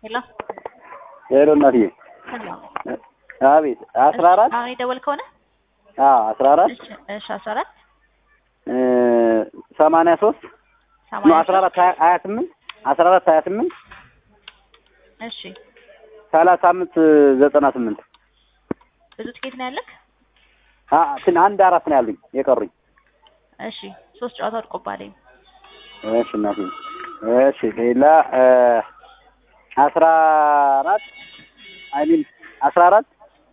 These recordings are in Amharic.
ሄሎ ሄሎ እናትዬ። ሄሎ አቤት አስራ አራት አሁን የደወልከው ነህ? አዎ አስራ አራት እሺ እሺ አስራ አራት ሰማንያ ሶስት ነው ሰማንያ አስራ አራት ሀያ ሀያ ስምንት አስራ አራት ሀያ ስምንት እሺ ሰላሳ አምስት ዘጠና ስምንት ብዙ ትኬት ነው ያለክ? ትን አንድ አራት ነው ያሉኝ የቀሩኝ። እሺ ሶስት ጨዋታ ወድቆባለኝ። እሺ እናትዬ እሺ ሌላ አስራ አራት አይ ሚን አስራ አራት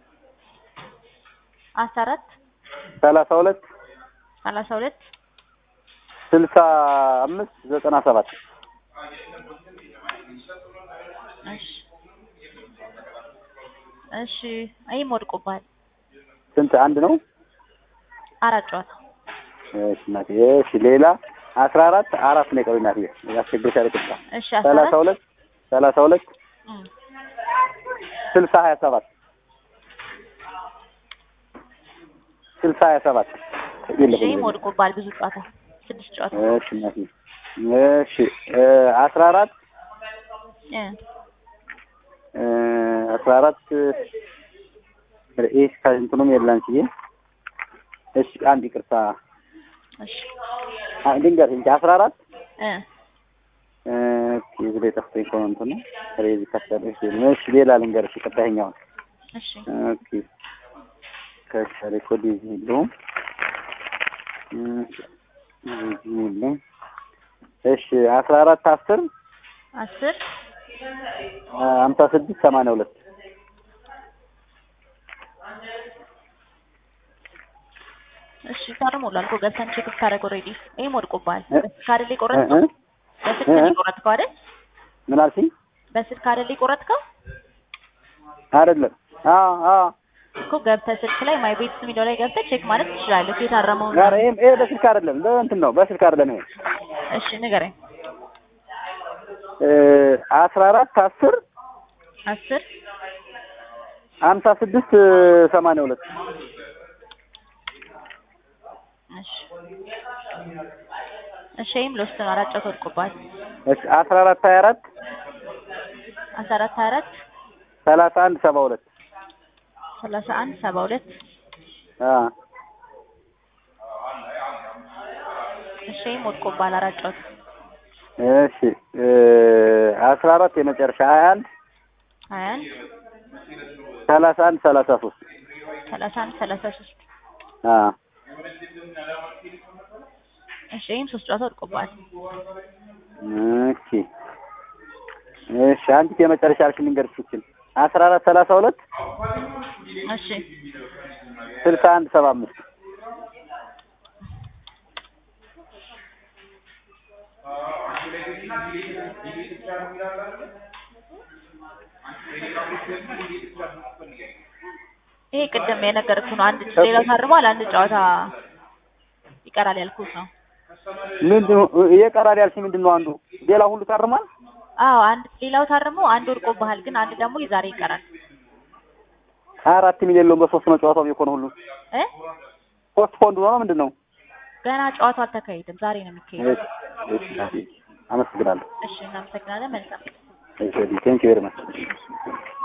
አስራ አራት ሰላሳ ሁለት ሰላሳ ሁለት ስልሳ አምስት ዘጠና ሰባት እሺ እሺ ይህም ወድቆባል። ስንት አንድ ነው? አራት ጨዋታ እሺ እናትዬ እሺ ሌላ አስራ አራት አራት ነው የቀሩኝ እናትዬ ያስቸግርሻል ቅጣ እሺ አስራ ሰላሳ አራት ሁለት ሰላሳ ሁለት እም፣ ስልሳ ሀያ ሰባት ስልሳ ሀያ ሰባት እሺ ይህም ወድቆባል። ብዙ ጨዋታ ስድስት ጨዋታ እሺ እናትዬ እሺ አስራ አራት እ አስራ አራት ይህ ከእንትኑም የላንችዬ እሺ አንድ ይቅርታ እሺ ድንገት እንጂ አስራ አራት እ እዚህ ላይ ጠፍቶኝ ከሆነ እንትኑ ስለዚህ ከሰለሽ እሺ ሌላ ልንገርሽ ይቅርታ ይኸኛውን እሺ ኦኬ ከሰለ ኮዲ እዚህ የለውም እዚህ የለም እሺ አስራ አራት አስር አስር ሀምሳ ስድስት ሰማንያ ሁለት እሺ ታርሞላል እኮ ገብተን ቼክ ስታደርግ ኦልሬዲ ይህም ወድቆባል። እ? በስልክ አይደል እ? የቆረጥከው? እ? በስልክ እ? ነው የቆረጥከው አይደል? ምን አልሽኝ? በስልክ አይደል የቆረጥከው? አይደለም አዎ አዎ እኮ ገብተህ ስልክ ላይ ማይ ቤትስ የሚለው ላይ ገብተህ ቼክ ማለት ትችላለህ። የታረመውን ኧረ ይሄም ይሄ በስልክ አይደለም በእንትን ነው በስልክ አይደለም ይሄ እሺ ንገረኝ። አስራ አራት አስር አስር ሀምሳ ስድስት ሰማንያ ሁለት እሺ እሺ ይህም ሎስት ነው። አራት ጨዋታ ወድቆባል። እሺ አስራ አራት ሀያ አራት አስራ አራት ሀያ አራት ሰላሳ አንድ ሰባ ሁለት ሰላሳ አንድ ሰባ ሁለት አ እሺ ይህም ወድቆባል። አራት ጨዋታ እሺ አስራ አራት የመጨረሻ ሀያ አንድ ሀያ አንድ ሰላሳ አንድ ሰላሳ ሶስት ሰላሳ አንድ ሰላሳ ሶስት አ እሺ ይህም ሶስት ጨዋታ ወድቆባል። እሺ እሺ አንዲት የመጨረሻ አልሽ ልንገርሽ ይችል አስራ አራት ሰላሳ ሁለት እሺ ስልሳ አንድ ሰባ አምስት ይሄ ቅድም የነገርኩህ ነው። አንድ ሌላው ታርሟል። አንድ ጨዋታ ይቀራል ያልኩህ ነው። ምንድን ነው እየቀራል ያልሽኝ ምንድን ነው አንዱ ሌላ ሁሉ ታርሟል አዎ አንድ ሌላው ታርሞ አንድ ወድቆብሃል፣ ግን አንድ ደግሞ የዛሬ ይቀራል ሀያ አራት ሚሊዮን የለውም በሶስት ነው ጨዋታው የኮነ ሁሉ እ ፖስት ፖንድ ነው ምንድን ነው ገና ጨዋታው አልተካሄደም። ዛሬ ነው የሚካሄደው። እሺ እሺ አመሰግናለሁ እሺ እናመሰግናለን። መልካም ቴንክ ዩ ቬሪ ማች